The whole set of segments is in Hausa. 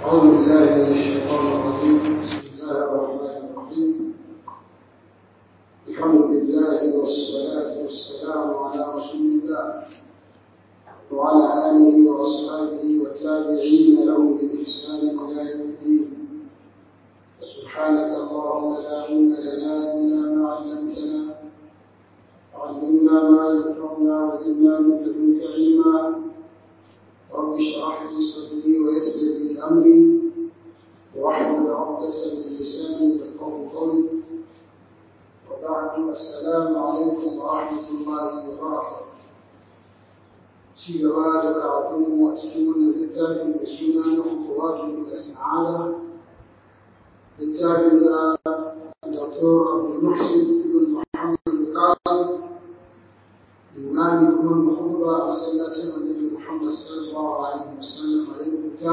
أعوذ بالله من الشيطان الرجيم بسم الله الرحمن الرحيم الحمد لله والصلاة والسلام على رسول الله وعلى آله وأصحابه والتابعين لهم بإحسان إلى يوم الدين سبحانك اللهم لا علم لنا إلا ما علمتنا علمنا ما ينفعنا وزدنا من لدنك علما رب اشرح لي صدري ويسر لي امري واحلل عقدة من لساني يفقهوا قولي وبعد السلام عليكم ورحمة الله وبركاته ci gaba da karatunmu a cikin wannan littafin da suna na kutuwatu da sa'ada littafin da Dr. Abdul Muhsin ibn Muhammad al-Qasim imami kuma muhubba a masallacin annabi Muhammad sallallahu alaihi wasallam a yin rubuta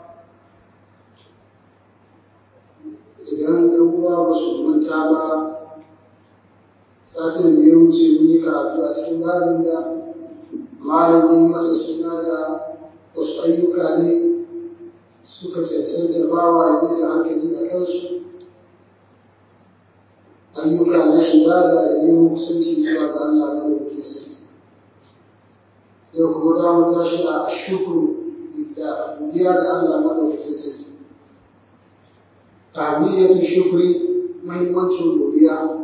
idan ɗan uwa ba su manta ba satin da ya wuce mun yi karatu a cikin babin da malami masa suna da wasu ayyuka ne suka cancanta bawa ya mai da hankali a kansu ayyuka na ibada da neman kusanci zuwa ga Allah na ɗauke sarki yau kuma za mu tashi a shukuru da godiya da Allah na ɗauke sarki ahmiyatu shukri muhimmancin godiya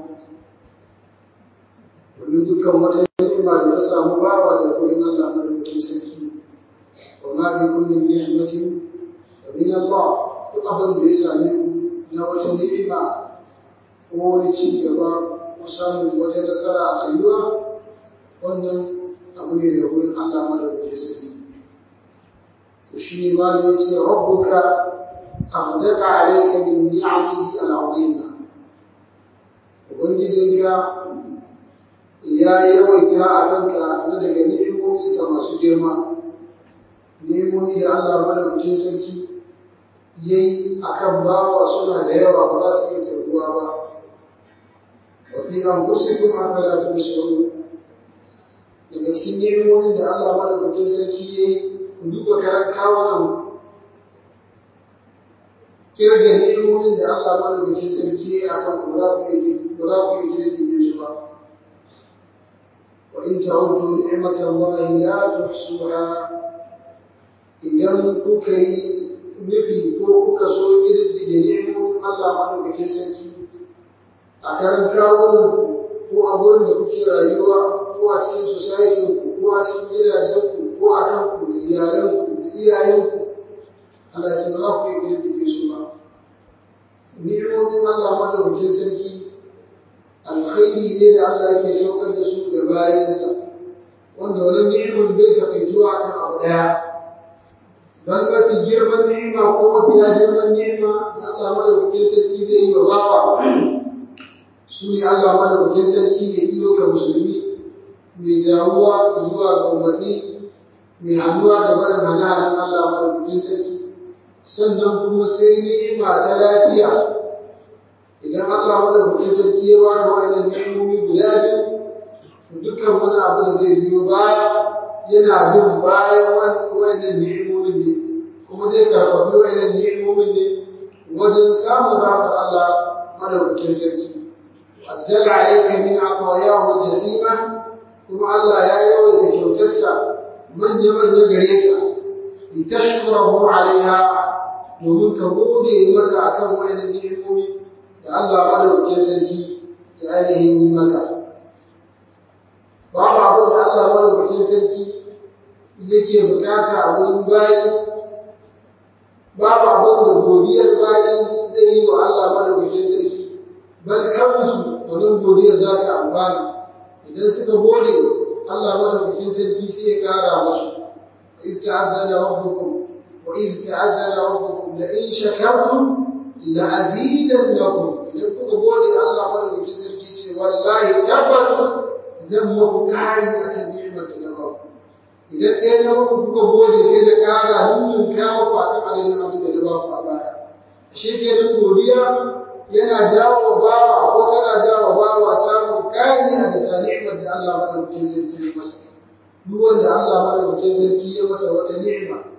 domin dukkan wata ni'ima da ta samu bawa da gurin Allah na ɗauke sarki wa ma bi kullin ni'matin wa min Allah duk abin da ya same ku na wata ni'ima ko wani ci gaba ko samun wata nasara a rayuwa wannan abu ne da wurin Allah madaukakin sarki to shi ne ma ya ce rabbuka afdaka alayka min ni'amihi al'azima ubangijinka ya yawaita a kanka na daga ni'imominsa masu girma ni'imomi da Allah madaukakin sarki yayi akan bawa suna da yawa ba za su iya karbuwa ba wa fi anfusikum afala tubsirun daga cikin ni'imomin da Allah madaukakin sarki ya yi ku duba karan kawunan kirga ni'imomin da Allah madaukakin sarki ya yi a kan ba za ku iya ba za ku iya kirga su ba wa in ta'uddu ni'matallahi la tuhsuha idan kuka yi nufi ko kuka so kirdige ni'imomin Allah madaukakin sarki a karan kawunan ko a gurin da kuke rayuwa ko a cikin society ku ko a cikin gidajenku ko a kanku da iyalanku da iyayenku Allah ya ce ba za ku yi girgije su ba ni'imomin Allah madaukakin sarki alkhairi ne da Allah yake saukar da su ga bayansa wanda wani ni'imin bai takaituwa akan abu daya bal mafi girman ni'ima ko mafiya girman ni'ima da Allah madaukakin sarki zai yi wa bawa su ne Allah madaukakin sarki ya yi ka musulmi mai jawuwa zuwa ga umarni mai hannuwa da barin hana-hanan Allah madaukakin sarki sannan kuma sai ni'ima ta lafiya idan Allah madaukakin sarki ya bada wa'annan ni'imomi guda biyu to dukkan wani abu da zai biyo baya yana bin bayan wa'annan ni'imomin ne kuma zai karfafi wa'annan ni'imomin ne wajen samun rahmar Allah madaukakin sarki أنزل عليك من عطاياه الجسيمة كما الله يا يوم تكوتسا من يمن يقريك لتشكره عليها ومن كبودي مسا كم وين النعموم da Allah madaukakin sarki da ainihin yi maka babu abu da Allah madaukakin sarki yake bukata a wurin bayi babu abin da godiyar bayi zai yi wa Allah madaukakin sarki bal kansu wannan godiya za ta amfana idan suka gode Allah madaukakin sarki sai ya kara musu wa iz ta'azzana rabbukum wa iz ta'azzana rabbukum la in shakartum la azidannakum idan kuka gode Allah madaukakin sarki ce wallahi tabbas zan muku kari akan ni'imar da na ba idan ɗaya na muku kuka gode sai da kara nunun kawo ku akan adadin abin da na ba ku a baya ashe kenan godiya yana jawo bawa ko tana jawo bawa samun kari a bisa ni'imar da Allah madaukakin sarki ya masa duk wanda Allah madaukakin sarki ya masa wata ni'ima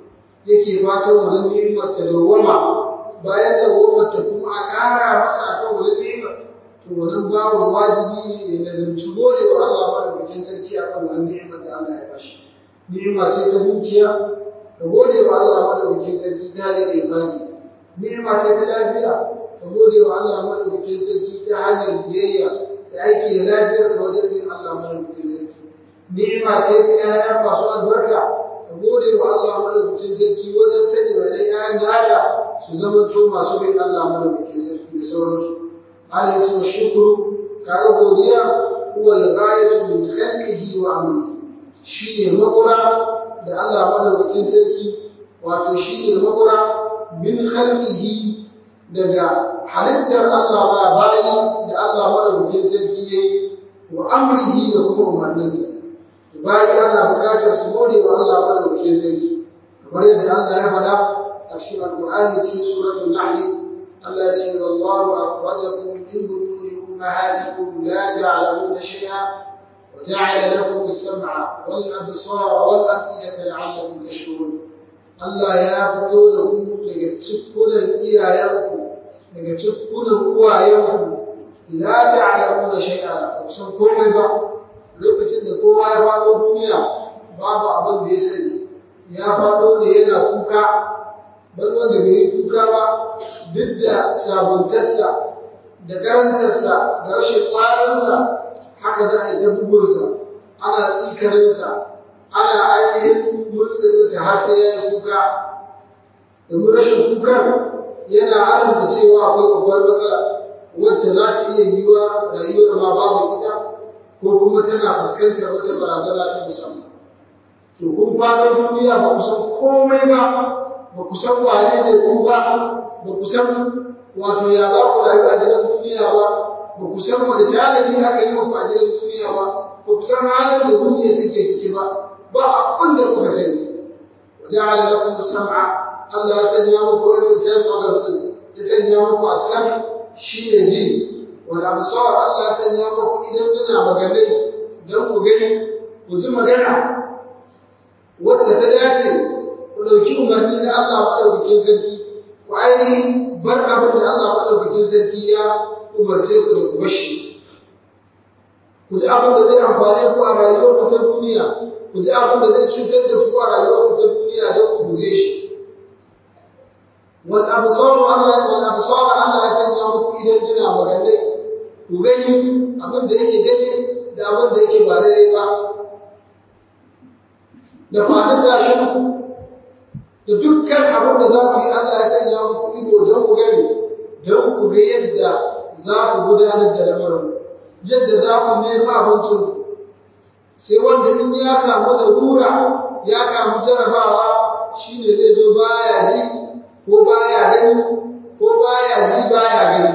yake fatan wannan ni'imar ta dawwama bayan dawwamar ta kuma a ƙara masa akan wannan ni'imar to wannan babu wajibi ne ya lazimci gode wa Allah madaukakin sarki akan wannan ni'imar da Allah ya bashi ni'ima ce ta dukiya ka gode wa Allah madaukakin sarki ta hanyar imani ni'ima ce ta lafiya ka gode wa Allah madaukakin sarki ta hanyar biyayya da aiki da lafiyar ka wajen bin Allah madaukakin sarki ni'ima ce ta 'ya'ya masu albarka ka gode wa Allah madaukakin sarki wajen sanya wa dai 'ya'yan nada su zama to masu bin Allah madaukakin sarki da sauransu Allah ya ce shukuru kaga godiya huwa al-ghayatu min khalqihi wa amrihi shine makura da Allah madaukakin sarki wato shine makura min khalqihi daga halittar Allah ba bayi da Allah madaukakin sarki yayi wa amrihi da kuma umarninsa bayi ana bukatar su gode wa Allah madaukakin sarki kamar yadda Allah ya faɗa a cikin alqur'ani cikin suratul nahl Allah ya ce wallahu akhrajakum min butuni ummahatikum la ta'lamuna shay'a وجعل لكم السمع والأبصار والأفئدة لعلكم تشكرون Allah ya fito da ku daga cikkunan iyayenku daga cikkunan uwayenku la ta'lamuna shay'a ba san komai ba lokacin da kowa ya faɗo duniya babu abin da ya sani ya faɗo ne yana kuka ban wanda bai yi kuka ba duk da sabuntarsa da karantarsa da rashin ƙwarinsa haka za a yi ta bugunsa ana tsikarinsa ana ainihin mutsinsa har sai ya yi kuka domin rashin kukan yana alamta cewa akwai babbar matsala wacce za ta iya yiwuwa rayuwar ma babu ita ko kuma tana fuskantar wata barazana ta musamman to kun fara duniya ba ku san komai ba ba ku san wane ne ku ba ba ku san wato ya za ku rayu a gidan duniya ba ba ku san wani tanadi aka yi muku a gidan duniya ba ba ku san halin da duniya take ciki ba ba abin da kuka sani wa ja'ala lakum sam'a Allah ya sanya muku irin sense organs din ya sanya muku asam shine ji wal absar Allah ya sanya muku idan kuna maganai dan ku gani ku ji magana wacce ta dace ku dauki umarni na Allah madaukakin sarki ku ainihin bar abin da Allah madaukakin sarki ya umarce ku da ku bashi ku ji abin da zai amfane ku a rayuwar ku ta duniya ku ji abin da zai cutar da ku a rayuwar ku ta duniya don ku guje shi wal absar Allah wal absar Allah ya sanya muku idan tana maganai ku gani abin da yake gani da abin da yake ba daidai ba da fadin tashin ku da dukkan abin da za ku yi Allah ya sanya muku ido don ku gani don ku ga yadda za ku gudanar da lamarin yadda za ku nemi abincin sai wanda in ya samu larura ya samu jarabawa shine zai zo baya ji ko baya gani ko baya ji baya gani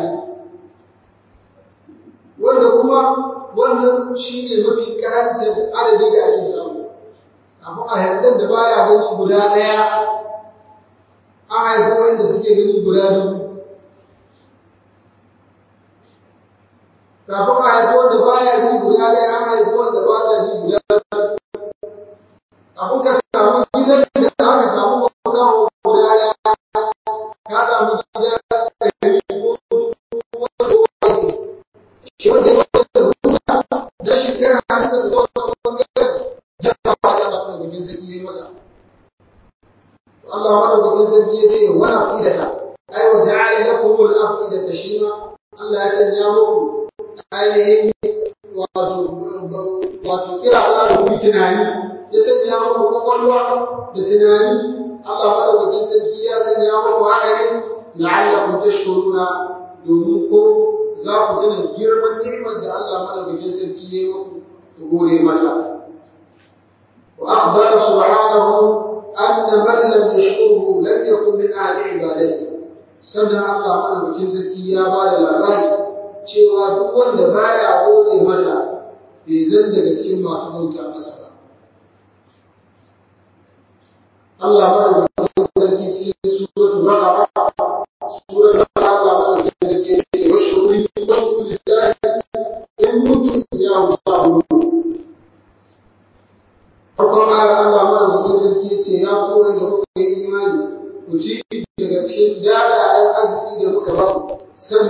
wanda kuma wannan shine mafi karantar adadi da ake samu amma a haifar da baya gani guda ɗaya an haifi wanda suke gani guda dubu kafin a haifi wanda baya ji guda ɗaya an haifi wanda ba sa ji guda abin ka samu gidan da aka samu makaho guda ɗaya ka samu gida ɗari ko wanda wani shi wanda ya wanda ruwa da shi kira hannun da zuwa wani bangaren jama'a sai Allah madaukakin sarki ya yi masa Allah madaukakin sarki ya ce wani afidata ai wa ja'ala lakum al-afidata shi ma Allah ya sanya muku ainihin wato wato kira za da kuma tunani ya sanya muku kwakwalwa da tunani Allah madaukakin sarki ya sanya muku haka ne la'allakum tashkuruna domin ko za ku tuna girman ni'imar da Allah madaukakin sarki ya yi muku ku gode masa wa akhbara subhanahu anna man lam yashkurhu lam yakun min ahli ibadati sannan Allah madaukakin sarki ya ba da labari cewa duk wanda baya gode masa bai zan daga cikin masu bauta masa ba Allah madaukakin sarki cikin suratu baqara suratu baqara Allah madaukakin sarki ya ce washkuru lillahi in kuntum iyyahu ta'budun farkon ayar Allah madaukakin sarki ya ce ya ku wanda kuka yi imani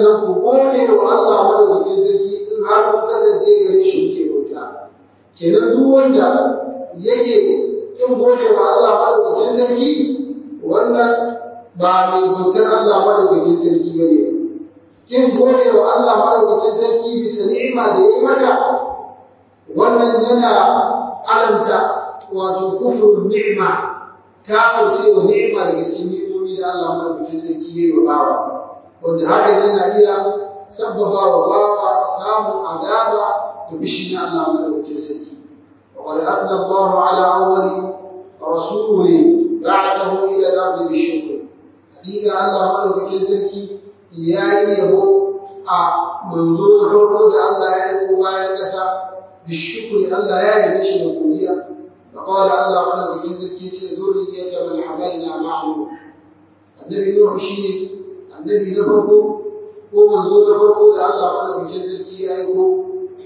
sannan ku gode wa Allah madaukakin sarki in har kun kasance gare shi kuke bauta kenan duk wanda yake kin gode wa Allah madaukakin sarki wannan ba mai bautar Allah madaukakin sarki bane ba kin gode wa Allah madaukakin sarki bisa ni'ima da yayi maka wannan yana alanta wato kufrun ni'ima kafirce wa ni'ima daga cikin ni'imomi da Allah madaukakin sarki yayi wa bawa wanda hakan yana iya sabbaba wa bawa samun azaba da bishi na Allah madaukakin sarki وقد أثنى الله على أول رسول بعثه إلى الأرض بالشكر حقيقة الله ملوكين سركي يا يبو منزول فرقو da Allah ya aiko bayan ƙasa bishukri Allah ya yabe shi da godiya فقال الله ملوكين سركي ce zurriyata man hamalna ma'ahu annabi Nuhu shine annabi na farko ko manzo na farko da Allah madaukakin sarki ya aiko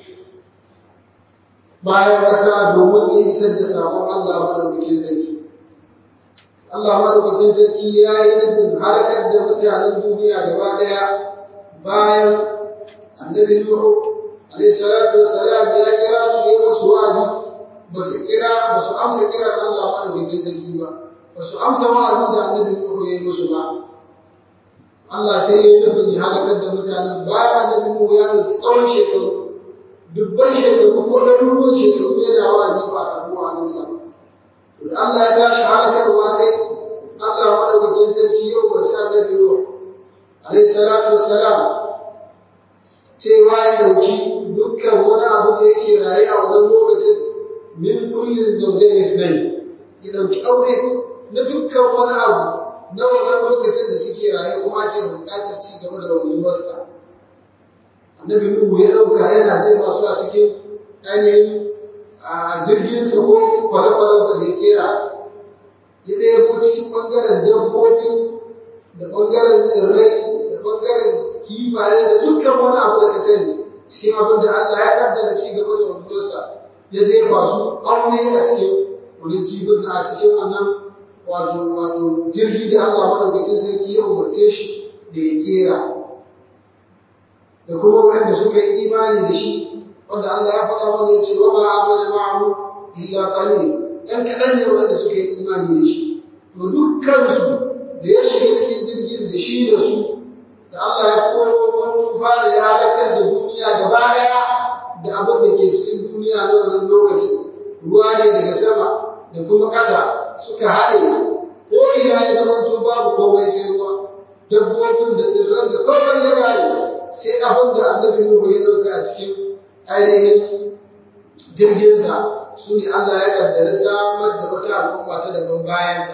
bayan ƙasa domin ya isar da sabon Allah madaukakin sarki. Allah madaukakin sarki ya yi nufin halakar da mutanen duniya gaba ɗaya bayan annabi Nuhu alaihi salatu wassalam ya kira su yi musu wa'azi ba su kira ba su amsa kiran Allah madaukakin sarki ba ba su amsa wa'azin da annabi Nuhu ya yi musu ba Allah sai ya yi nufin ya halakar da mutanen bayan annabi Nuhu ya ɗauki tsawon shekaru dubban shekaru ko ɗaruruwan shekaru yana wa'azi ba a karɓi wa'azinsa. To da Allah ya tashi halakarwa sai Allah maɗaukakin sarki ya umarci annabi Nuh alaihi salatu wassalam cewa ya ɗauki dukkan wani abu da yake raye a wannan lokacin min kullin zawjayn ithnayn ya ɗauki aure na dukkan wani abu na wannan lokacin da suke raye kuma ake da buƙatar ci gaba da wanzuwarsa. annabi Nuhu ya ɗauka yana zai masu a cikin ainihin jirginsa ko kwale-kwalensa da ya kera ya ɗebo cikin ɓangaren dabbobi da ɓangaren tsirrai da ɓangaren kifaye da dukkan wani abu da ka sani cikin abin da Allah ya ƙaddara ci gaba da wanzuwarsa ya jefa su aure a cikin wani kifin na a cikin wannan wato wato jirgi da Allah madaukakin sarki ya umarce shi da ya kera da kuma wanda suka yi imani da shi wanda Allah ya faɗa mana ya ce wa ma amana ma'ahu illa qalil ɗan kaɗan ne wanda suka yi imani da shi to dukkansu da ya shiga cikin jirgin da shi da su da Allah ya koro ruwan tufa da ya halakar da duniya gaba ɗaya da abin da ke cikin duniya na wannan lokacin ruwa ne daga sama da kuma ƙasa suka haɗe ko ina ya zama babu komai sai ruwa dabbobin da tsirran da komai ya gare sai abin da annabi Nuhu ya ɗauka a cikin ainihin jirginsa su ne Allah ya ƙaddara samar da wata al'umma ta daban bayanta.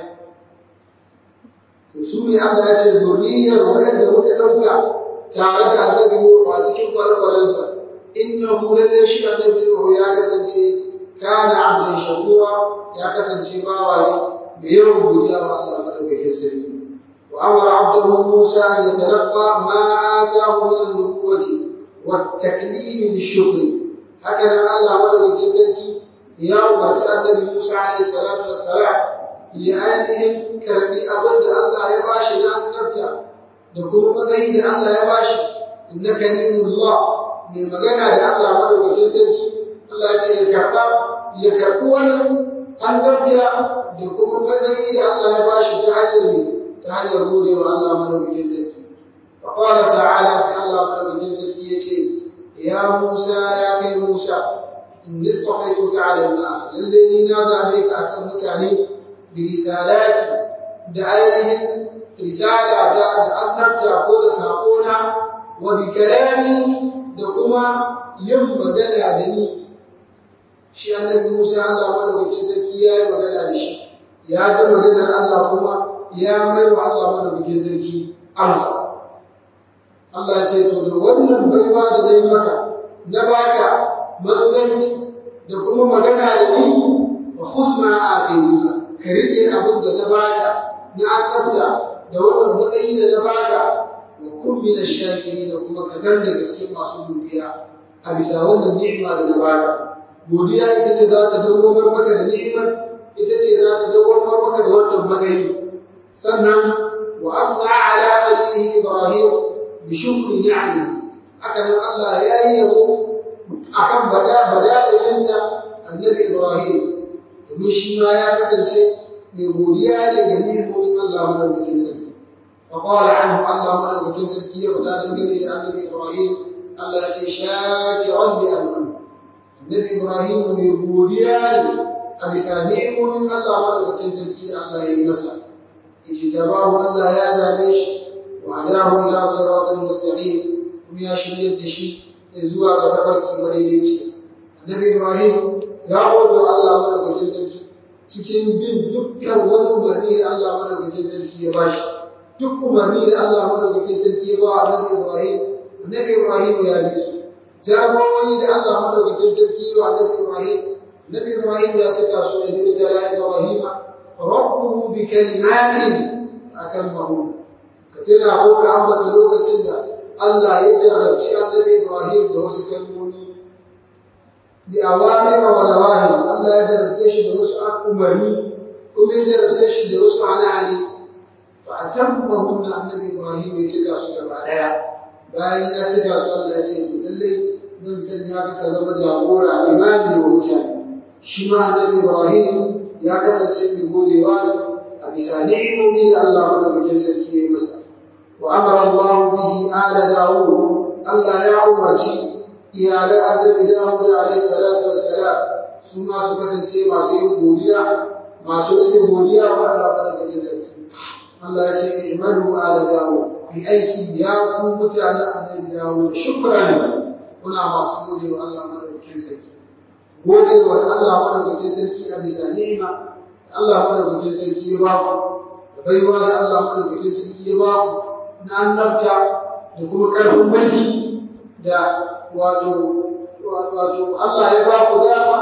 To su ne Allah ya ce zuriyar waɗanda muka ɗauka tare da annabi Nuhu a cikin kwale-kwalensa. Innahu lalle shi annabi Nuhu ya kasance kana abdan shakura ya kasance bawa ne mai yawan godiya wa Allah madaukakin sarki. وأمر عبده موسى أن يتلقى ما آتاه من النبوة والتكليم بالشكر هكذا الله ولد جسدك يا أمرت النبي موسى عليه الصلاة والسلام لأنهم كربي أبد الله يباشي لأن نبتع دكما مذهي الله يباشي إنك نيم الله من مغنى لله ولد جسدك الله يكرب يكرب أن نبتع دكما مذهي الله يباشي تحجر ta hanyar gode wa Allah madaukakin sarki fa qala ta'ala sai Allah madaukakin sarki yace ya Musa ya kai Musa in istafaituka 'ala an-nas lalle ni na zabe ka akan mutane bi risalati da ainihin risalata da annabta ko da sakona wa bi kalami da kuma yin magana da ni shi annabi Musa Allah madaukakin sarki ya yi magana da shi ya ji maganar Allah kuma ya mai wa Allah madaukakin sarki amsa Allah ya ce to da wannan baiwa da nayi maka na baka manzanci da kuma magana da ni wa khudh ma ataytuka ka rike abin da na baka na annabta da wannan matsayi da na baka wa kun min ash-shakirin da kuma ka zan daga cikin masu godiya a bisa wannan ni'ima da na baka godiya ita ce za ta dawwamar maka da ni'imar ita ce za ta dawwamar maka da wannan matsayi sannan wa afna ala alihi ibrahim bi shukri ni'amihi haka nan Allah ya yi yabo akan bada bada'insa annabi Ibrahim domin shi ma ya kasance mai godiya ne ga ni'imomin Allah madaukakin sarki fa qala anhu Allah madaukakin sarki ya faɗa dangane da annabi Ibrahim Allah ya ce shakiran li an'am annabi Ibrahim mai godiya ne a bisa ni'imomin Allah madaukakin sarki da Allah ya yi masa ijtabahu Allah ya zabe shi wa hadahu ila siratal mustaqim kuma ya shirye da shi zuwa ga tafarki madaidaici annabi Ibrahim ya gode wa Allah madaukakin sarki cikin bin dukkan wani umarni da Allah madaukakin sarki ya bashi duk umarni da Allah madaukakin sarki ya ba annabi Ibrahim annabi Ibrahim ya bi su jagorori da Allah madaukakin sarki ya wa annabi Ibrahim annabi Ibrahim ya cika su ya dinga tala Ibrahim rabbuhu bi kalimatin atammahu ka tuna ko ka ambata lokacin da Allah ya jarrabci annabi Ibrahim da wasu kalmomi bi awamira wa nawahi Allah ya jarabce shi da wasu umarni kuma ya jarabce shi da wasu hali fa atammahum na annabi Ibrahim ya cika su gaba daya bayan ya cika su Allah ya ce to lalle zan sanya ka ka zama jagora imami wa mutane shi ma annabi Ibrahim ya kasance mai godewa ne a bisa ni'imomi da Allah madaukakin sarki ya yi masa wa amara Allah bihi ala Dawud Allah ya umarci iyalan annabi Dawud alaihi salatu wassalam su ma su kasance masu yin godiya masu yin godiya wa Allah madaukakin sarki Allah ya ce imanu ala Dawud bi aiki ya ku mutanen annabi Dawud shukran kuna masu gode wa Allah madaukakin sarki gode wa Allah madaukakin sarki a bisa ni'ima Allah madaukakin sarki ya ba ku da baiwa da Allah madaukakin sarki ya ba ku na annabta da kuma karfin mulki da wato wato Allah ya ba ku dama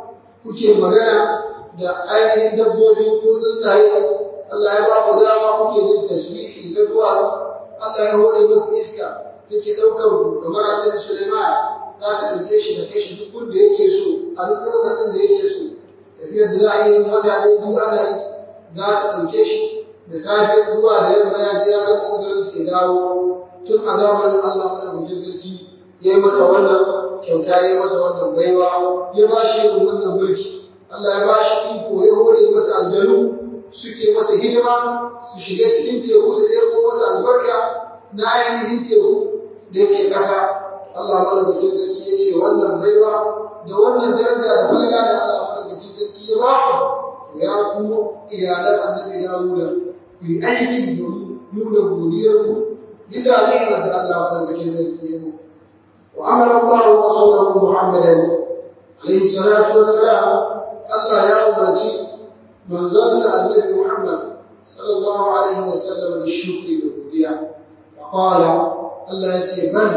kuke magana da ainihin dabbobi ko tsuntsaye Allah ya ba ku dama kuke jin tasbihi da duwatsu Allah ya hore muku iska take daukar ku kamar Annabi Sulaiman za ta dauke shi da kai shi duk gunda yake so a duk lokacin da yake so tafiyar da za a yi wata ɗaya biyu ana yi za ta dauke shi da safe zuwa da yamma ya je ya ga kokarin sai dawo tun a zamanin Allah madaukakin sarki ya yi masa wannan kyauta ya yi masa wannan baiwa ya ba shi irin wannan mulki Allah ya ba shi iko ya hore masa aljanu suke masa hidima su shiga cikin teku su ɗebo masa albarka na ainihin teku da yake ƙasa Allah madaukakin sarki ya ce wannan baiwa da wannan daraja da falala da Allah madaukakin sarki ya ba ku ya ku iyalan annabi Dawuda ku yi aiki domin nuna godiyarku bisa ni'imar da Allah madaukakin sarki ya muku وأمر الله رسوله محمدا عليه الصلاة والسلام الله يا أمرتي من زنس النبي محمد صلى الله عليه وسلم بالشكر والوديع وقال الله يتي بل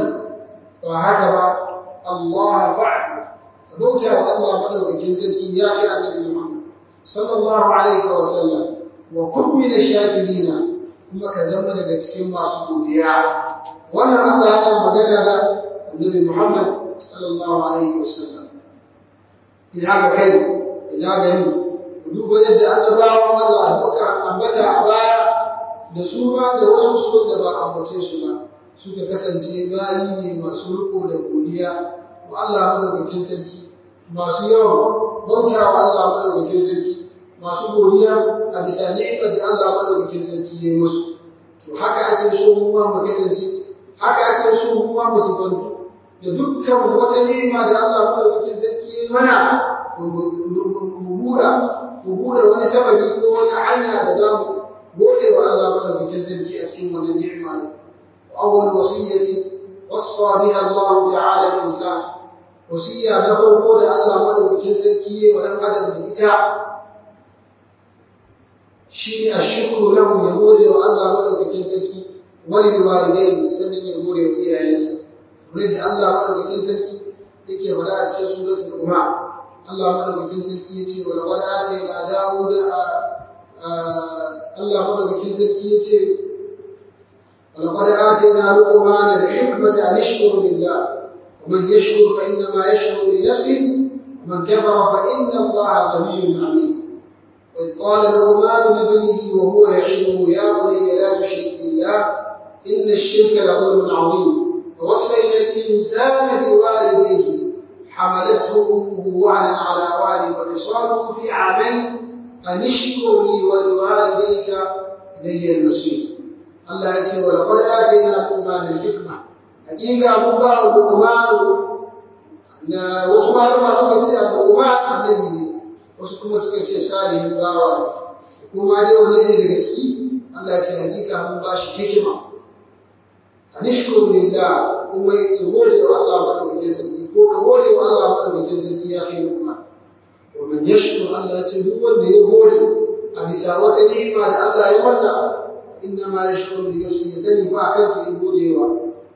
وهكذا الله فعل فبوتا الله مدوك جنسك يا النبي محمد صلى الله عليه وسلم وكن من الشاكرين kuma ka zama daga cikin masu godiya wannan Allah yana magana da النبي محمد صلى الله عليه وسلم ina ga kai ina gani ku duba yadda annabawan Allah da muka ambata a baya da su ma da wasu su da ba ambace su ba suka kasance bayi ne masu riko da godiya wa Allah madaukakin sarki masu yawan bautawa Allah madaukakin sarki masu godiya a bisa ni'imar da Allah madaukakin sarki ya yi musu to haka ake so mu ma mu kasance haka ake so mu ma mu sifantu da dukkan wata ni'ima da Allah madaukakin sarki ya mana mu buɗa mu buɗe wani sababi ko wata hanya da za mu gode wa Allah madaukakin sarki a cikin wannan ni'ima ne awwal wasiyyati wassa biha Allah ta'ala al-insan wasiyya na farko da Allah madaukakin sarki ya wa dan adam da ita shine ashkuru lahu ya gode wa Allah madaukakin sarki walil walidayni sannan ya gode wa iyayensa wurin da Allah madaukakin sarki yake faɗa a cikin suratul Luqman Allah madaukakin sarki yace wa laqad atayna Dawuda Allah madaukakin sarki yace wa laqad atayna Luqman al-hikmata an yashkura lillah wa man yashkur fa inna ma yashkuru li nafsihi wa man kafara fa inna Allah ghaniyyun 'alim وإذ قال لقمان لابنه وهو يعظه يا بني لا تشرك بالله إن الشرك لظلم عظيم ووصينا الإنسان بوالديه حملته أمه وهنا على وهن وفصاله في عامين أن اشكر لي ولوالديك إلي المصير الله يقول ولقد آتينا لقمان الحكمة حقيقة مبا لقمان na wasu malama suka ce al-Luqman annabi ne wasu kuma suka ce salihin bawa ne kuma dai wanne ne daga ciki Allah ya ce hakika mun ba shi hikima anishkuru lillah kuma ya gode wa Allah madaukakin sarki ko ka gode wa Allah madaukakin sarki ya kai Luqman wa man yashkur Allah ya ce duk wanda ya gode a bisa wata ni'ima da Allah ya masa inna ma yashkuru li nafsihi sani ba kansa ya gode wa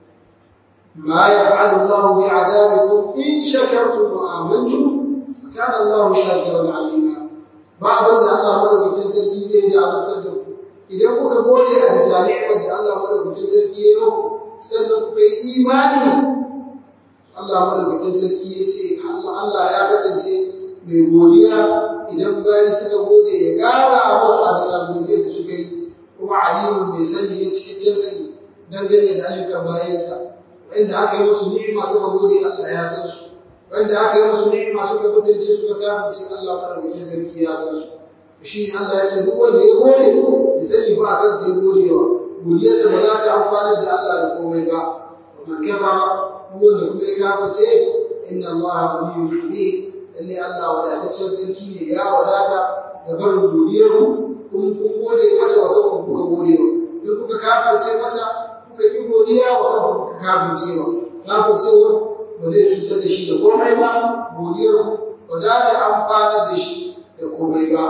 ما يفعل الله بعذابكم إن شكرتم وآمنتم فكان الله شاكرا عليما بعض da Allah madaukakin sarki zai da azabtar da ku idan kuka gode a bisa ni'imar da Allah madaukakin sarki ya yi sannan kuka yi imani Allah madaukakin sarki ya ce Allah ya kasance mai godiya idan bayan suka gode ya ƙara musu a bisa godiyar da suka yi kuma alimun mai sani ne cikakken sani dangane da ayyukan bayansa wanda aka yi musu ni'ima suka gode Allah ya san su wanda aka yi musu ni'ima suka butulce suka kafirce Allah madaukakin sarki ya san su shi ne Allah ya ce duk wanda ya gode ya sani ba kan sai godewa godiyarsa ba za ta amfana da Allah da komai ba wa man kafara duk wanda kuma ya kafirce inna Allah ghaniyyun hamid lalle Allah wadataccen sarki ne ya wadata da barin godiyar kun kun gode masa wa kan kuka gode in kuka kafirce masa kuka yi godiya wa kan kafircewa kafircewa ba zai cutar da shi da komai ba godiyar ba za ta amfanar da shi da komai ba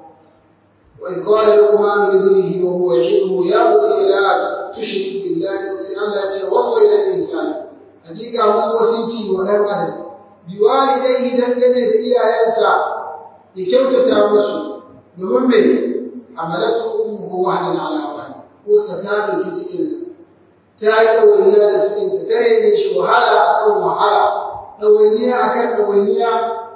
wa in qala luqman li ibnihi wa huwa ya'iduhu ya bunayya la tushrik billahi sai Allah ya ce wasayna al-insan hakika mun wasici wa dan adam bi walidayhi dangane da iyayensa ya kyautata musu domin me amalatu ummuhu wahnan ala wahn ko sata da cikinsa ta yi ɗawainiya da cikinsa ta rene shi wahala a kan wahala ɗawainiya a kan ɗawainiya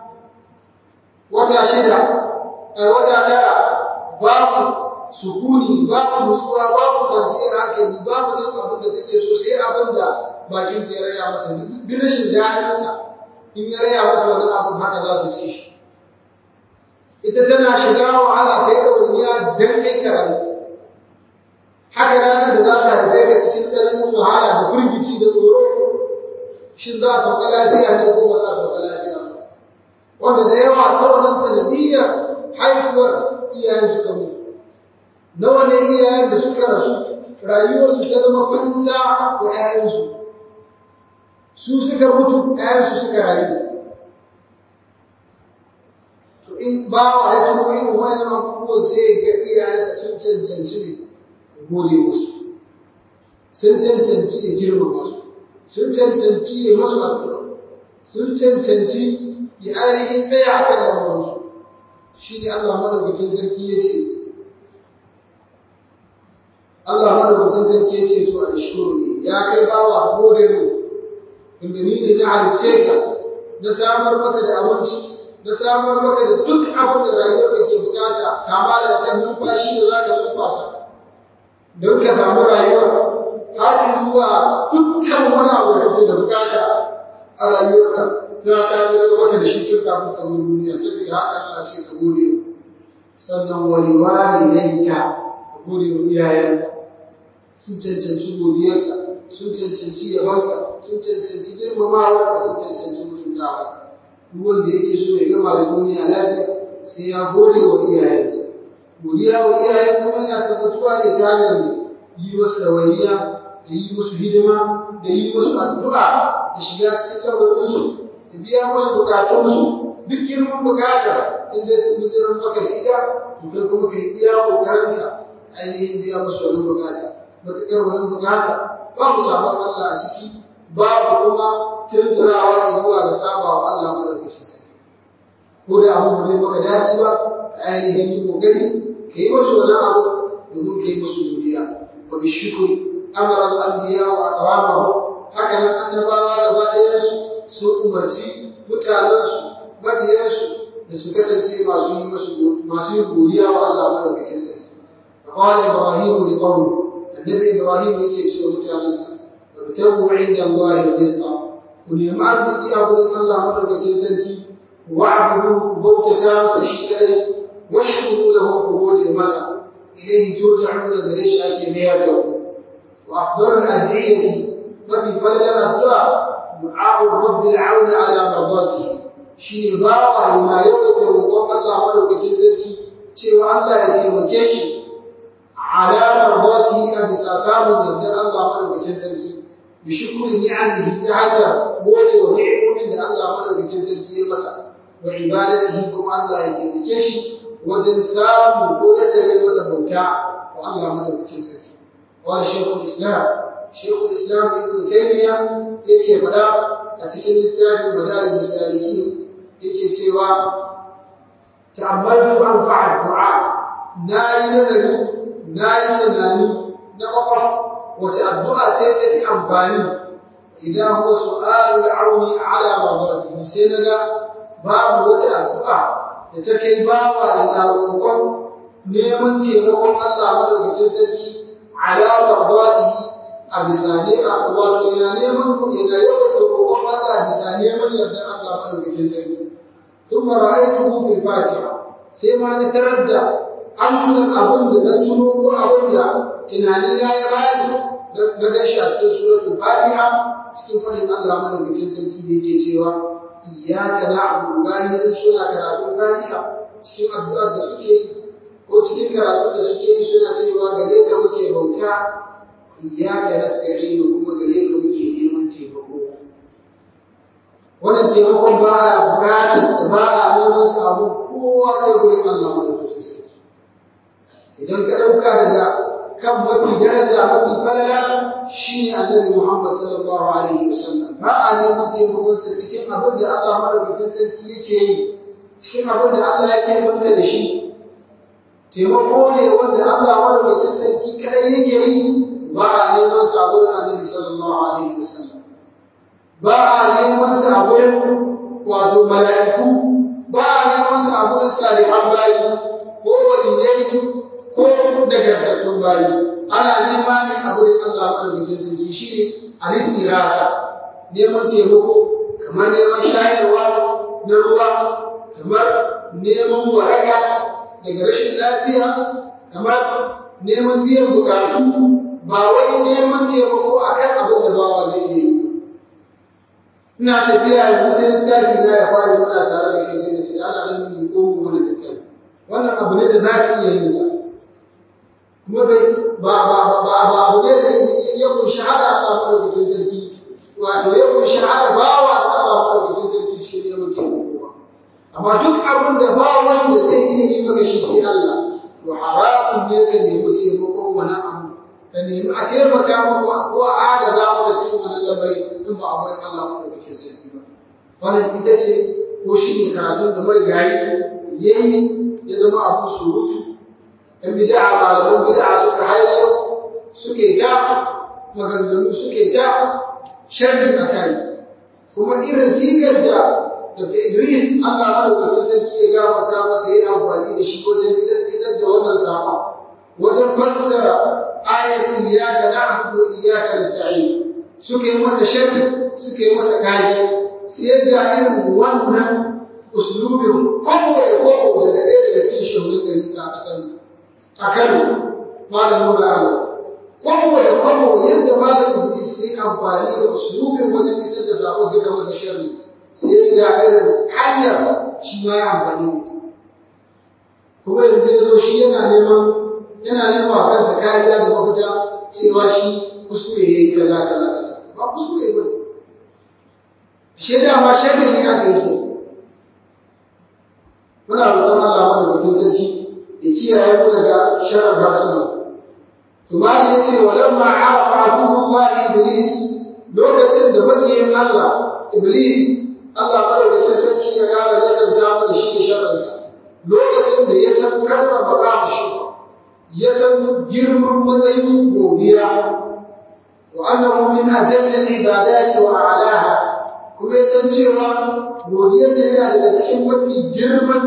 wata shida a wata tara babu sukuni babu nutsuwa babu kwanciyar hankali babu cin abin da take so sai abin da bakin ta ya raya mata duk rashin daɗinsa in ya raya mata wani abin haka za ta ci shi ita tana shiga wahala ta yi ɗawainiya don kai karayi haka ranar da za ta haife ka cikin tsananin wahala da firgici da tsoro shin za a sauka lafiya ne ko ba za a sauka lafiya ba wanda da yawa ta wannan sanadiyyar haifuwar iyayen suka mutu nawa ne iyayen da suka rasu rayuwarsu ta zama fansa wa 'ya'yansu su suka mutu 'ya'yansu suka rayu to in bawa ya tuno irin wannan abubuwan sai ga iyayensa sun cancanci ne gode musu sun cancanci ya girmama su sun cancanci ya masu addu'a sun cancanci ya ainihin tsaya a kan lamuransu shi ne Allah madaukakin sarki ya ce Allah madaukakin sarki ya ce to a shukuru ne ya kai bawa gode mu inda ni ne na halicce ka na samar maka da abinci na samar maka da duk abin da rayuwarka ke bukata kama da kan numfashi da za ka numfasa don ka samu rayuwar har zuwa dukkan wani abu da kake da bukata a rayuwarka ta tanadar maka da shi tun kafin ka zo duniya saboda haka Allah ce ka gode sannan wani wani dai ka ka gode wa iyayenka sun cancanci godiyarka sun cancanci yabanka sun cancanci girmamawa sun cancanci mutuntawa duk wanda yake so ya gama da duniya lafiya sai ya gode wa iyayensa godiya wa iyaye kuma yana tabbatuwa ne ta hanyar yi musu ɗawainiya da yi musu hidima da yi musu addu'a da shiga cikin lamarinsu da biya musu bukatunsu duk girman bukata in dai sun bizirar maka da ita to kai kuma ka yi iya ƙoƙarinka ainihin biya musu wani bukata matuƙar wani bukata babu sabon Allah a ciki babu kuma tunzurawa zuwa ga sabawa Allah madaukakin sarki ko da abu ba zai maka daɗi ba ka ainihin yi ƙoƙari ka yi musu wani abu domin ka yi musu godiya wa bi shukuri amara al-anbiya wa aqwamahu haka nan annabawa gaba ɗayansu sun umarci mutanensu mabiyansu da su kasance masu yi musu masu yin godiya wa Allah madaukakin sarki qala ibrahim li qawmi annabi ibrahim yake cewa mutanensa wabtagu inda allahi rizqa ku nemi arziki a gurin allah madaukakin sarki wa'budu bautata masa shi kadai washkuru lahu ku gode masa ilayhi turja'una gare shi ake mayar da ku wa afdalul ad'iyati mafi falalar addu'a du'a'u rabbil auna ala mardatihi shine bawa yana yawaita roƙon Allah madaukakin sarki cewa Allah ya taimake shi ala mardatihi a bisa samun yardar Allah madaukakin sarki bi shukri ni'amihi ta hanyar gode wa ni'imomin da Allah madaukakin sarki ya masa wa ibadatihi kuma Allah ya taimake shi wajen samu ko ya sare masa bauta wa Allah madaukakin sarki wala shaykhul islam shaykhul islam ibn taymiya yake faɗa a cikin littafin madarijus salikin yake cewa ta'ammaltu anfa'a du'a nayi nazari nayi tunani na kwakwaf wace addu'a ce ta fi amfani idan huwa su'alul auni ala mardatihi sai naga babu wata addu'a da ta kai bawa ina roƙon neman taimakon Allah madaukakin sarki ala mardatihi a bisa ne a wato ina neman ina yawaita roƙon Allah bisa neman yardar Allah madaukakin sarki thumma ra'aytuhu fil fatiha sai ma na tarar da amsar abin da na tuno ko abin da tunani na ya bani na gashi a cikin suratul fatiha cikin fadin Allah madaukakin sarki da yake cewa iyyaka na'budu bayan suna karatun fatiha cikin addu'ar da suke ko cikin karatun da suke yi suna cewa gare ka muke bauta iyyaka nasta'inu kuma gare ka muke neman taimako wannan taimakon ba a bukatar sa ba a neman sa abu kowa sai gurin Allah madaukakin sarki idan ka dauka daga kan mafi daraja mafi falala shine annabi Muhammad sallallahu alaihi wasallam ba a neman taimakon sa cikin abin da Allah madaukakin sarki yake yi cikin abin da Allah yake manta da shi taimako ne wanda Allah madaukakin sarki kadai yake yi ba a neman sa a gurin annabi sallallahu alaihi wasallam ba a neman sa a gurin wato mala'iku ba a neman sa a gurin salihan bayi ko waliyai ko nagartattun bayi ana nema ne a gurin Allah madaukakin sarki shine al-istighatha neman taimako kamar neman shayarwa na ruwa kamar neman waraka daga rashin lafiya kamar neman biyan bukatu ba wai neman taimako akan abin da bawa zai iya yi ina tafiya yanzu sai littafi na ya fara muna tare da kai sai na ce ana nan min ko mu wani littafi wannan abu ne da za ka iya yin sa kuma bai ba ba ba ba ba abu ne da ya kunshi hada Allah madaukakin sarki wato ya kunshi hada bawa da Allah madaukakin sarki cikin neman taimako amma duk abin da ba wanda zai iya yi maka shi sai Allah to haramun ne ka nemi taimakon wani abu ka nemi a taimaka maka ko a agaza maka cikin wani lamari in ba a wurin Allah madaukakin sarki ba wannan ita ce ko shi ne karatun da mai gayi yayi ya zama abu surutu ‘yan bida'a malaman bida'a suka hayo suke ja maganganu suke ja sharri a kai kuma irin sigar da Dr. Idris Allah madaukakin sarki ya gafarta masa yi amfani da shi wajen gidan isar da wannan sama wajen fassara ayar iyyaka na'budu wa iyyaka nasta'in suka yi masa sharri suka yi masa kage sai ga irin wannan uslubin kowa da kowa daga ɗaya daga cikin shugaban gari a ƙasar a Kano malam Nura Allah kowa da kowa yadda malam Iblis ya yi amfani da uslubin wajen isar da sako suka masa sharri sai ga irin hanyar shi ma ya amfani da kuma yanzu ya zo shi yana neman yana neman wa kansa kariya da mafita cewa shi kuskure ya yi kaza kaza kaza ba kuskure ba shi dama sharri ne aka yi muna roƙon Allah madaukakin sarki ya kiyaye mu daga sharrin harsuna to mali yace walamma arafa abdullah iblis lokacin da makiyin Allah iblis Allah madaukakin sarki ya gara nasanta mu da shi da sharrinsa lokacin da ya san kalmar maqam shi ya san girman matsayin godiya wa annahu min ajalli al-ibadati wa a'laha kuma ya san cewa godiyar da yana daga cikin mafi girman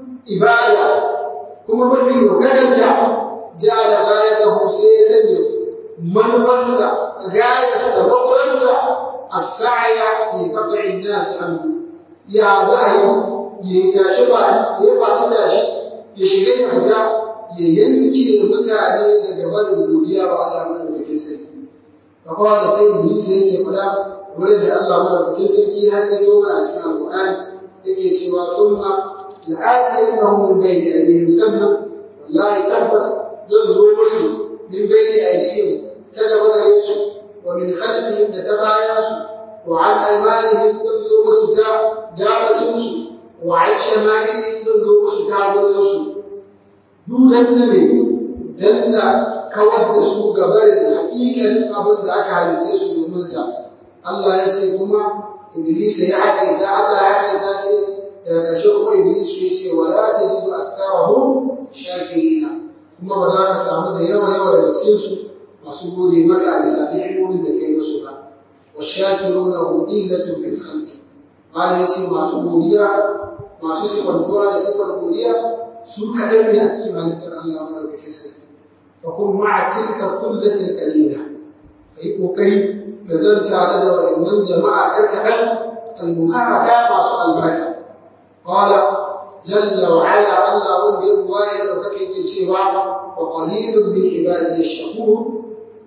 ibada kuma mafi dogaranta ja'ala ghayatahu sai ya sanya manufarsa gayarsa makurarsa as-sa'ya fi qat'i an-nas an ya za a yi ya tashi ba ya faɗi tashi ya shiga ya fita ya yanke mutane daga barin godiya wa Allah madaukakin sarki akwai wanda sai iblis yake faɗa wurin da Allah madaukakin sarki har ya zo a cikin alƙur'ani yake cewa thumma la'atiyannahum min bayni aydihim sannan wallahi tabbas zan zo musu min bayni aydihim ta gaba gare su wa min khalfihim da ta bayan su wa an aymanihim zan zo musu ta damacin su wa an shama'ilihim zan zo musu ta gurin su dudan na ne dan da kawar da su gabarin haƙiƙanin abin da aka halice su domin sa Allah ya ce kuma Iblis ya haƙaita Allah ya haƙaita ce daga ƙarshe kuma Iblis ya ce wala tajidu aktharahum shakirina kuma ba za ka samu da yawa yawa daga cikin su masu gode maka a bisa ni'imomin da kai musu ba wa shakiruna hum illatun fil khalqi Allah ya ce masu godiya masu sifantuwa da sifar godiya su kaɗan ne a cikin halittar Allah madaukakin sarki fa kun ma'a tilka thullatil qalila kai kokari da zan tare da wa'annan jama'a ɗan kaɗan al-muharraka masu albarka qala jalla wa ala Allah wanda ya buwaye da kake ke cewa wa qalilun min ibadi ash-shakur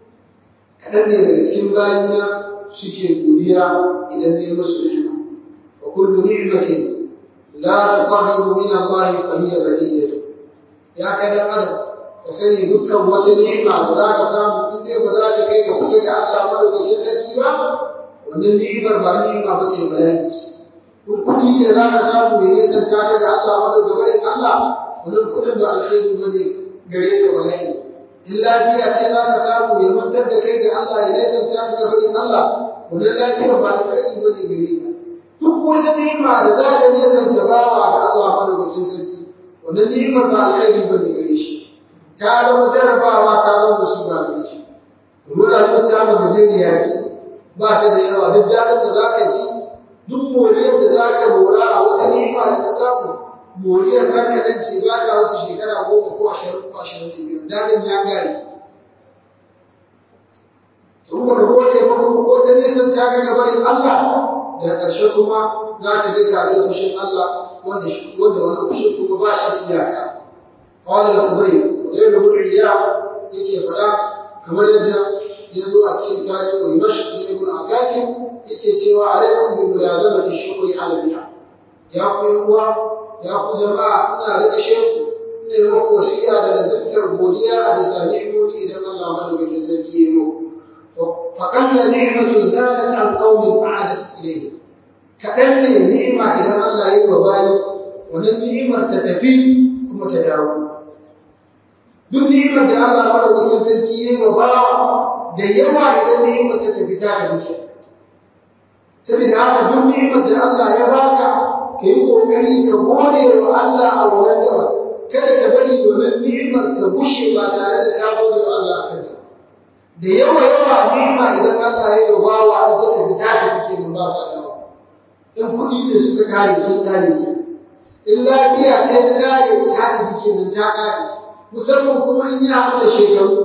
kaɗan ne daga cikin bayina suke godiya idan dai musu ni'ima wa kullu ni'matin la tuqarribu min Allah fa hiya badiyatu ya kai dan adam ka sani dukkan wata ni'ima da za ka samu in dai ba za ta kai ka kusa ga Allah madaukakin sarki ba wannan ni'imar ba ni'ima ba ce bala'i ce kun kuɗi ne za ka samu mai nisan ta ga Allah madaukakin Allah wannan kuɗin ba alkhairi ba ne gare ka bala'i in lafiya ce za ka samu ya mantar da kai ga Allah ya nisan ta ga barin Allah wannan lafiyar ba alkhairi ba ne gare ka duk wata ni'ima da za ta nisan ta bawa ga Allah madaukakin sarki wannan ni'imar ba alkhairi ba ne gare shi ta zama jarabawa ta zama musiba gare shi domin rayuwar ta mu gajeriya ce ba ta da yawa duk daɗin da za ka ci duk moriyar da za ka mora a wata ni'ima da ka samu moriyar ɗan kaɗan ce ba ta wuce shekara goma ko ashirin ko ashirin da biyar daɗin ya gare in ba ka gode ba kuma ko ta nisan ta ga gabarin Allah da ƙarshe kuma za ka je ka da fushin Allah wanda wanda wani fushin kuma ba shi da iyaka قال الفضيل فضيل بن عياض yake faɗa kamar yadda ya zo a cikin tarihin Dimashq da Ibn Asakir yake cewa alaikum bi mulazamati shukri ala ni'am ya ku uwa ya ku jama'a ina rika sheku ina yi muku wasiya da lazimtar godiya a bisa ni'imomi idan Allah madaukakin sarki ya yi fa kalla ni'matun zalat an qaumin a'adat ilayhi kaɗan ne ni'ima idan Allah ya yi wa bayi wannan ni'imar ta tafi kuma ta dawo duk ni'imar da Allah madaukakin sarki ya yi wa bawa da yawa idan ni'imar ta tafi ta tafi saboda haka duk ni'imar da Allah ya baka ka yi kokari ka gode wa Allah a wannan gaba kada ka bari domin ni'imar ta bushe ba tare da ka gode wa Allah a kanta da yawa yawa ni'ima idan Allah ya yi bawa an ta tafi ta tafi kenan ba ta dawo in kuɗi ne suka kare sun kare kenan in lafiya ce ta kare ta tafi kenan ta kare musamman kuma in ya haɗu da shekaru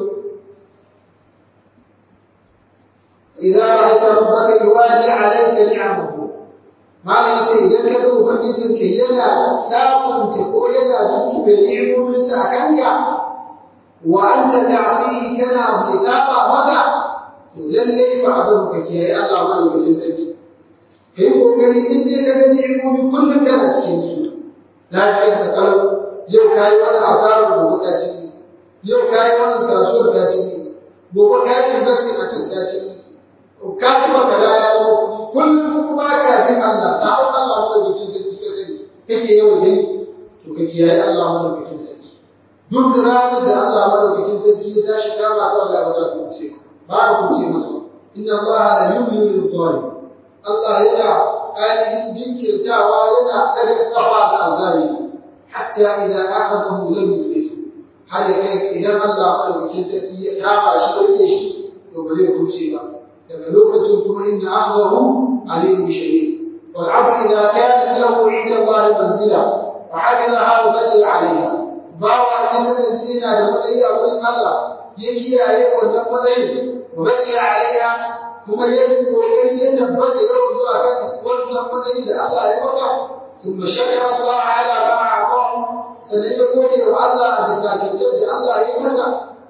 idza ra'aita rabbaka yuwali 'alayka ni'amahu malam yace idan ka ga ubangijin ka yana sabunta ko yana dukkan ni'imomin sa kanka wa anta ta'sihi kana bi saba masa to lalle fa abin ka kiyaye Allah madaukakin sarki kai kokari in dai ka ga ni'imomi kullum kana cikin su lafiyar da kalau yau kayi wani asarar gobe ka ciki yau kayi wani kasuwar ka ciki gobe kayi investing a can ka ciki ka taba kaza ya zama kuɗi kullum kuma ba ka bin Allah sabon Allah madaukakin sarki ka sani kake yawan jini to ka kiyaye Allah madaukakin sarki duk ranar da Allah madaukakin sarki ya tashi kama ka Allah ba za ka kuce ba ka kuce masa inna Allah la yumli lil zalim Allah yana ainihin jinkirtawa yana ɗaga kafa da azalimi حتى إذا أخذه لم يفلته har ya kai idan Allah madaukakin sarki ya kama shi ya rike shi to ba zai kuce ba daga lokacin kuma inna akhdahu alim shadid wal abd idha kanat lahu 'inda Allah manzila fa hafizaha wa badi'a 'alayha bawa ya kasance yana da matsayi a wurin Allah ya kiyaye wannan matsayin wa baqiya alaiha kuma ya yi kokari ya tabbata ya rubu akan wannan matsayin da Allah ya masa thumma shakara Allah ala ma a'tahu sannan ya gode wa Allah a bisa kyautar da Allah ya masa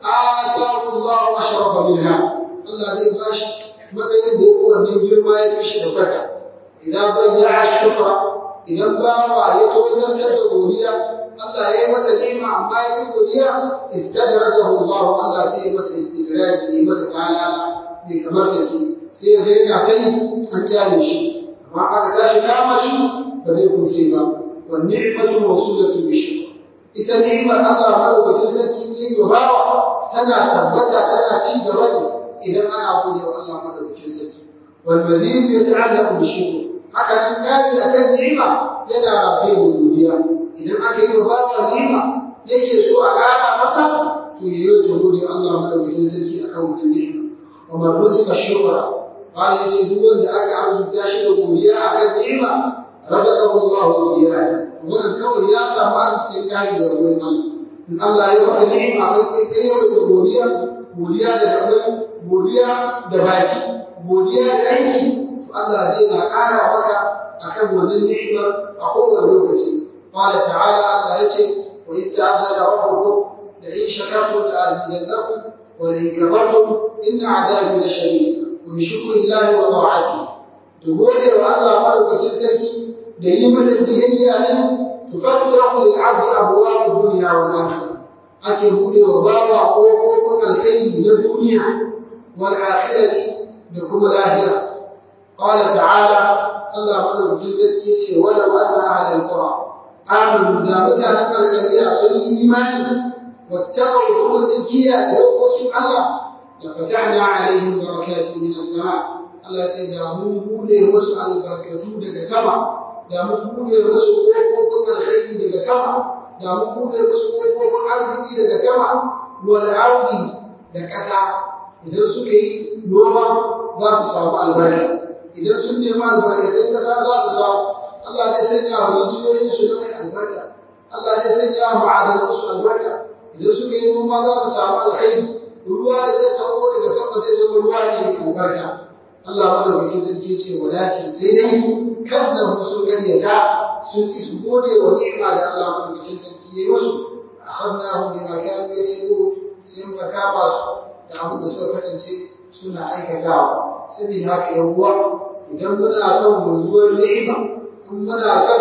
atahu Allah ashrafa minha Allah zai bashi matsayin da ya fi wannan girma ya fi shi da fata idan bayya'a shukra idan bawa ya tozartar da godiya Allah ya yi masa ni'ima amma ya fi godiya istadrajahu Allah Allah sai ya masa istidraji ya masa talala mai kamar saki sai ya ga yana ta yi an kyale shi amma aka tashi kama shi ba zai kunce ba wan ni'matu mawsulatun bi shukr ita ni'imar Allah madaukakin sarki ne ga bawa tana tabbata tana ci gaba ne idan ana gode wa Allah madaukakin sarki wal mazid yata'allaqu bi shukr haka nan kari akan ni'ima yana rataye da godiya idan aka yi wa bawa ni'ima yake so a ƙara masa to yayi ta gode Allah madaukakin sarki akan wannan ni'ima wa man ruzika shukra qala yace duk wanda aka arzuta shi da godiya akan ni'ima razaqahu Allah ziyada wannan kawai ya samu arzikin kari da wurin Allah in Allah ya baka ni'ima kai kai da godiya godiya da gaban godiya da baki godiya da aiki to Allah zai na ƙara maka akan wannan ni'imar a kowane lokaci qala ta'ala Allah yace wa ista'adana rabbukum la in shakartum la azidannakum wa la in kafartum inna 'adabi lashadid wa bi shukrillahi wa ta'atihi da gode wa Allah madaukakin sarki da yi masa biyayya ne tufattahu lil 'abdi abwaab ad-dunya wal akhirah ake bude wa bawa kofofin alkhairi na duniya wal akhirati da kuma lahira qala ta'ala Allah madaukakin sarki yace wala anna ahlul qura amanu da mutanen alƙarya sun yi imani wattaqaw kuma sun kiyaye dokokin Allah la fatahna alaihim barakatin min as-sama Allah ya ce da mun bude musu albarkatu daga sama da mun bude musu kofofin alkhairi daga sama da mun bude musu kofofin arziki daga sama wal ardi da ƙasa idan suka yi noma za su samu albarka idan sun nemi albarkacin ƙasa za su samu Allah zai sanya wa rijiyoyin su na mai albarka Allah zai sanya wa ma'adanan su albarka idan suka yi noma za su samu alkhairi ruwa da zai sauko daga sama zai zama ruwa ne mai albarka Allah madaukaki sarki ce walakin sai dai kadda sun karyata sun ki su gode wa ni'ima da Allah madaukakin sarki ya yi musu akhadnahum bima kanu yaksubu sai muka kama su da abin da suka kasance suna aikatawa saboda haka yan uwa idan muna son wanzuwar ni'ima in muna son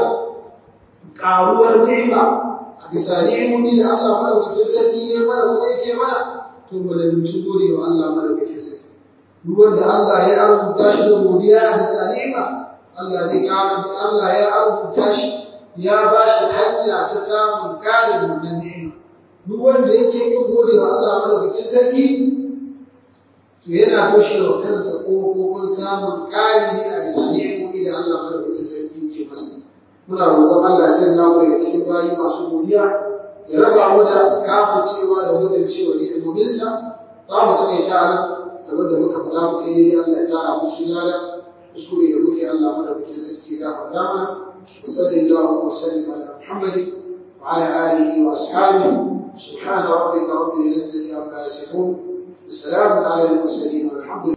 karuwar ni'ima a bisa ni'imomi da Allah madaukakin sarki ya mana ko yake mana to mu lazimci gode wa Allah madaukakin sarki ruwan da Allah ya arzuta shi da godiya a bisa ni'ima Allah zai ƙara da Allah ya arzuta shi ya ba shi hanya ta samun ƙarin wannan ni'ima duk wanda yake yin gode wa Allah madaukakin sarki to yana toshe wa kansa ƙofofin samun ƙari ne a bisa ni'imomi da Allah madaukakin sarki ke masa muna roƙon Allah ya sanya mu daga cikin bayi masu godiya ya raba mu da kafircewa da mutuncewa ni'imominsa za mu taƙaita nan abin da muka faɗa muka yi Allah ya tara mu cikin lada kuskure da muke Allah madaukakin sarki ya gafarta mana وصلى الله وسلم على محمد وعلى آله وأصحابه سبحان ربك رب العزة عما يصفون وسلام على المرسلين والحمد لله